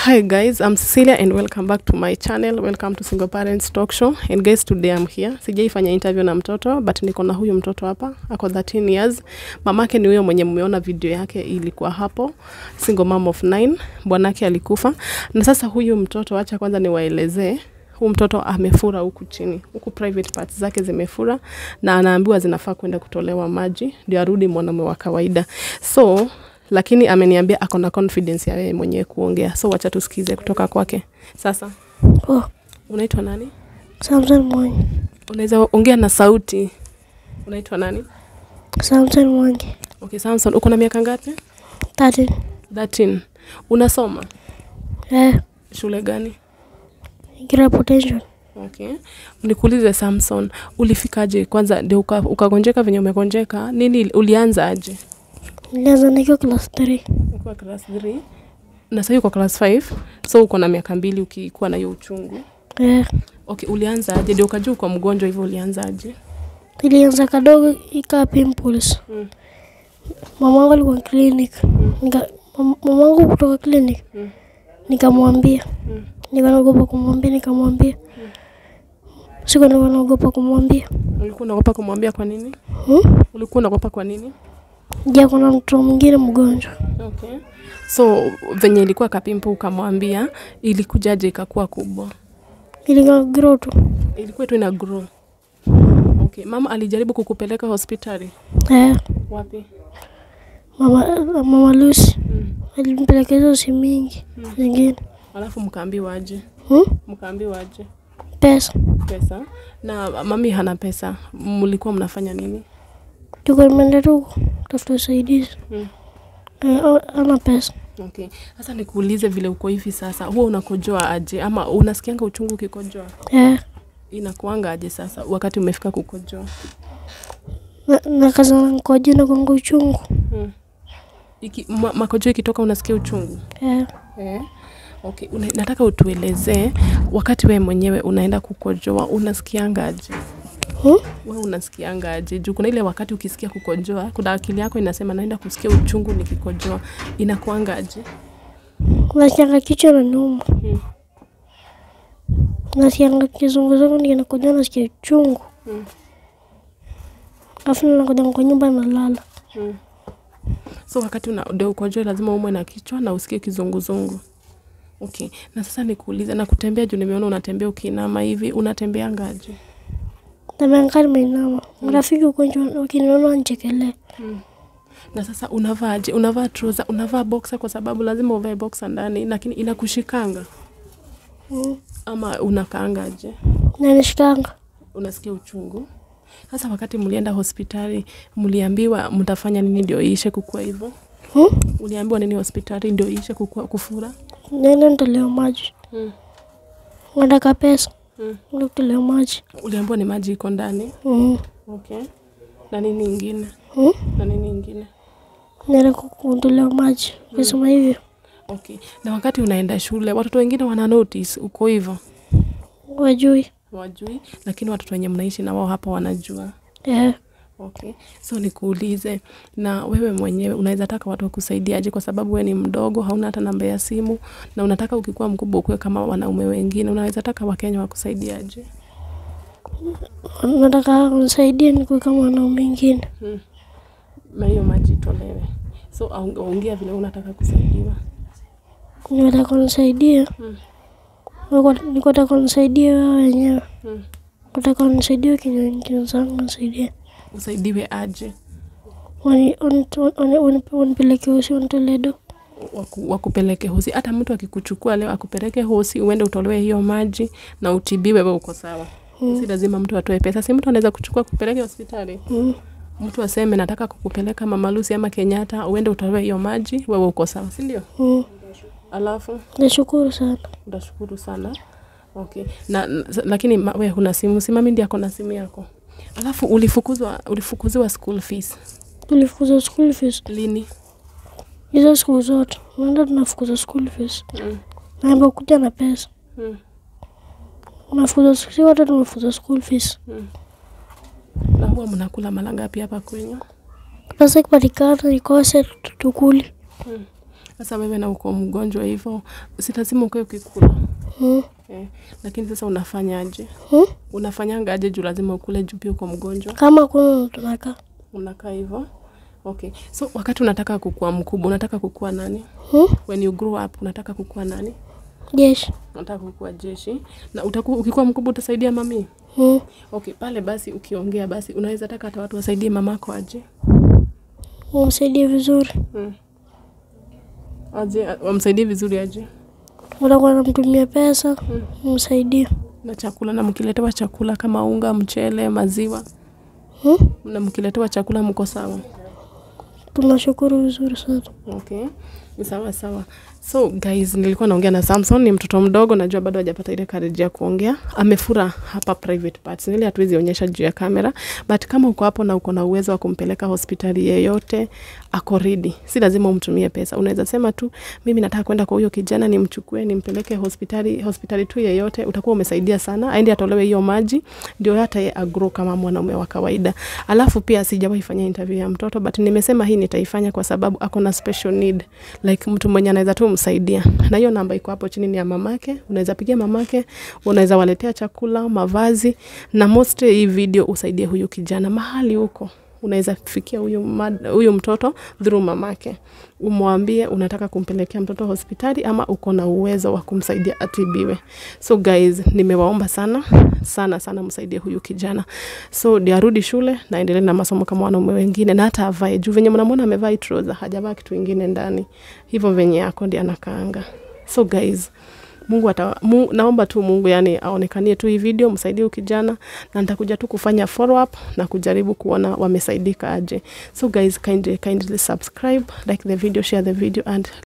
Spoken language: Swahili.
Hi guys, I'm Cecilia and welcome back to my channel. Welcome to Single Parents Talk Show. And guys, today I'm here. Sijaifanya interview na mtoto, but niko na huyu mtoto hapa. Ako 13 years. Mamake ni huyo mwenye mmeona video yake ilikuwa hapo. Single mom of 9. Bwanake alikufa. Na sasa huyu mtoto, acha kwanza niwaelezee. Huyu mtoto amefura huku chini. Huku private parts zake zimefura na anaambiwa zinafaa kwenda kutolewa maji ndio arudi mwanamume wa kawaida. So lakini ameniambia ako na confidence ya yeye mwenyewe kuongea, so wacha tusikize kutoka kwake. Sasa Oh, unaitwa nani? Samson Mwangi. Unaweza ongea na sauti. Unaitwa nani? Samson Mwangi. Okay, Samson, uko na miaka ngapi? 13. 13. Unasoma Eh, shule gani? Gira potential. Okay. Nikuulize Samson, ulifikaje kwanza ndio uka- ukagonjeka venye umegonjeka? Nini ulianza aje? Nilianza nikiwa class 3. Ukiwa class 3 na sasa uko class 5, so uko na miaka mbili ukikuwa na hiyo uchungu. Eh, Okay, ulianza aje? Ndio ukajua uko mgonjwa hivyo ulianza aje? ilianza kadogo ikaa pimples. Mm. Mamangu alikuwa clinic. Nika mam- mamangu kutoka clinic. Mm. Nikamwambia. Mm. Nikanaogopa kumwambia, nikamwambia. Siku nilikuwa naogopa kumwambia. Ulikuwa unaogopa kumwambia kwa nini? Hmm? Ulikuwa unaogopa kwa nini? Je, kuna mtu mwingine mgonjwa? Okay. So venye ilikuwa kapimpo ukamwambia, ilikujaje ikakuwa kubwa? Ilikuwa grow tu. Ilikuwa tu ina grow. Okay. Mama alijaribu kukupeleka hospitali Eh, wapi? mama mama Lucy Mm. alimpeleka hizo si mingi zingine. Alafu mkaambiwa aje? Hmm? Mkaambiwa aje? Pesa. Pesa. Na mami hana pesa. Mlikuwa mnafanya nini? Tuko nimeenda tu tafuta usaidizi. Mm. Eh, o- ana pesa. Okay. Sasa nikuulize vile uko hivi sasa, huwa unakojoa aje ama unasikianga uchungu ukikojoa? Eh, Inakuanga aje sasa wakati umefika kukojoa? na, na kaza kwa jina kwangu uchungu. Mm. Iki, ma, makojo ikitoka unasikia uchungu Eh, eh? Okay, una, nataka utuelezee wakati wewe mwenyewe unaenda kukojoa unasikiangaje? hmm? Wewe unasikiangaje? Juu kuna ile wakati ukisikia kukojoa, kuna akili yako inasema naenda kusikia uchungu nikikojoa, inakuangaje? Nasikianga kichwa na nyuma. Mm. Nasikianga kizunguzungu nikinakuja nasikia uchungu. Mm. Afu nakuja kwa nyumba nalala. Mm. So wakati una ndio ukojoe lazima umwe na kichwa na usikie kizunguzungu. Okay, na sasa nikuulize, na kutembea juu nimeona unatembea ukiinama hivi, unatembea ngaje? Tameangaa nimeinama. Marafiki huko nje wakiniona wanichekelea. na sasa unavaaje? Unavaa trouser, unavaa boxer kwa sababu lazima uvae boxer ndani, lakini inakushikanga Mm. ama unakaangaje? Na nishikanga. Unasikia uchungu? Sasa wakati mlienda hospitali, mliambiwa mtafanya nini ndio iishe kukua hivyo? Hmm? Uliambiwa nini hospitali ndio iishe kukua kufura? Nenda nitolewa maji. Mm. Nataka pesa. Mm. Ndio kutolewa maji. Uliambiwa ni maji iko ndani. Mm. Okay. Na nini ingine? Hmm? Na nini ingine? Nenda kutolewa maji. Ukisema hivyo. Okay. Na wakati unaenda shule, watoto wengine wana notice uko hivyo, Wajui. wajui, lakini watoto wenye mnaishi na wao hapa wanajua. Eh. Okay. So nikuulize, na wewe mwenyewe unaweza taka watu wakusaidiaje? Kwa sababu wewe ni mdogo, hauna hata namba ya simu, na unataka ukikuwa mkubwa ukuwe kama wanaume wengine, unaweza taka Wakenya wakusaidiaje? Nataka unisaidie nikuwe kama wanaume wengine. Hmm. Na hiyo maji itolewe. So aong- ongea vile unataka kusaidiwa. Nataka unisaidie. Mm. Niko- Niko nataka unisaidie wewe wenyewe. Hmm. Nataka unisaidie kinywa zangu unisaidie. Usaidiwe aje? Wani- wani- wani- wani- Wanipeleke usi wanitolee do. waku, wakupeleke hosi. Hata mtu akikuchukua leo akupeleke hosi, uende utolewe hiyo maji na utibiwe, wewe uko sawa. Mm. Si lazima mtu atoe pesa, si mtu anaweza kuchukua kupeleke hospitali. Mm. Mtu aseme nataka kukupeleka Mama Lucy ama Kenyatta, uende utolewe hiyo maji, wewe uko sawa, si ndio? Mm. Alafu Nashukuru sana. utashukuru sana. Okay. Na, na lakini ma, we huna simu, si mami ndiye ako na simu yako. Alafu ulifukuzwa ulifukuziwa school fees Tulifukuza school fees. lini? Hizo siku zote. Naenda tunafukuza school fees. Mm. Naomba kuja na pesa. Mm. Unafukuza si wote tumefukuza school fees. Mm. Na huwa mnakula mara ngapi hapa kwenyu? Pesa ikipatikana ikose tukuli. Sasa wewe na uko mgonjwa hivyo, si lazima ukae ukikula Mm. eh. Lakini sasa unafanyaje? Mm. Unafanyanga aje juu lazima ukule juu pia uko mgonjwa? Kama kuna tunakaa. Unakaa hivyo? Okay. So wakati unataka kukua mkubwa, unataka kukua nani? Mm. When you grow up, unataka kukua nani? Jeshi. Unataka kukua jeshi. Na utakuwa ukikuwa mkubwa utasaidia mami? Mm. Okay, pale basi ukiongea basi unaweza taka hata watu wasaidie mamako aje? Umsaidie vizuri. Mm. Aje wamsaidie vizuri aje? Utakuwa namtumia pesa. Umsaidie. Na chakula na mkiletewa chakula kama unga, mchele, maziwa Mm. na mkiletewa chakula mko sawa? Tunashukuru vizuri sana. Okay, ni sawa sawa. So guys, nilikuwa naongea na Samson, ni mtoto mdogo, najua bado hajapata ile courage ya kuongea. Amefura hapa private parts, nili hatuwezi onyesha juu ya kamera, but kama uko hapo na uko na uwezo wa kumpeleka hospitali yeyote, ako ready. Si lazima umtumie pesa, unaweza sema tu mimi nataka kwenda kwa huyo kijana, nimchukue nimpeleke hospitali, hospitali tu yeyote, utakuwa umesaidia sana, aende atolewe hiyo maji, ndio hata ye agro kama mwanaume wa kawaida. Alafu pia sijawahi fanya interview ya mtoto, but nimesema hii nitaifanya kwa sababu ako na special need, like mtu mwenye anaweza tu msaidia. Na hiyo namba iko hapo chini ni ya mamake, unaweza pigia mamake, unaweza waletea chakula, mavazi na mostly hii video usaidie huyu kijana mahali huko unaweza fikia huyu mad- huyu mtoto through mamake, umwambie unataka kumpelekea mtoto hospitali ama uko na uwezo wa kumsaidia atibiwe. So guys, nimewaomba sana sana sana msaidie huyu kijana, so ndio arudi shule na endelee na masomo kama wanaume wengine, na hata avae juu venye mnamwona amevaa hii trouser, hajavaa kitu ingine ndani, hivyo venye yako ndio anakaanga. So guys, Mungu ata, mu, naomba tu Mungu yani aonekanie tu hii video, msaidie huyu kijana, na nitakuja tu kufanya follow up na kujaribu kuona wamesaidika aje. So guys, kindly, kindly subscribe, like the video, share the video and